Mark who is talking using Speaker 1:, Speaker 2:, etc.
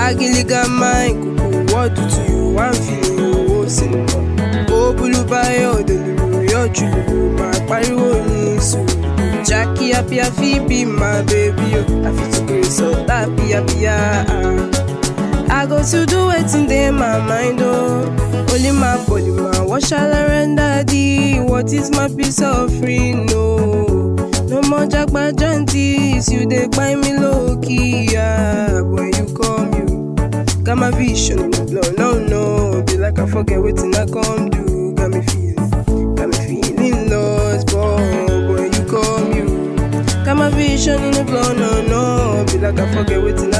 Speaker 1: Agiliga mine, kuku, what do to you? I'm feeling you, oh, cinema. Oh, Bulubayo, Delulu, your true, my pariwo ni sùúrù. Jackie, happy, happy, be my baby, oh. I feel to grace, so happy, happy, ah. I go to do wetin dey my mind oh. Only my body man, what shall I render thee? What is my peace offering? No, no more jagba jantis, you dey buy me low key. Yeah. When you come, you got my vision in the blood. No, no, be like I forget wetin I come do. Got me feeling, got me feeling lost, but when you come, you got my vision in the blood. No, no, be like I forget wetin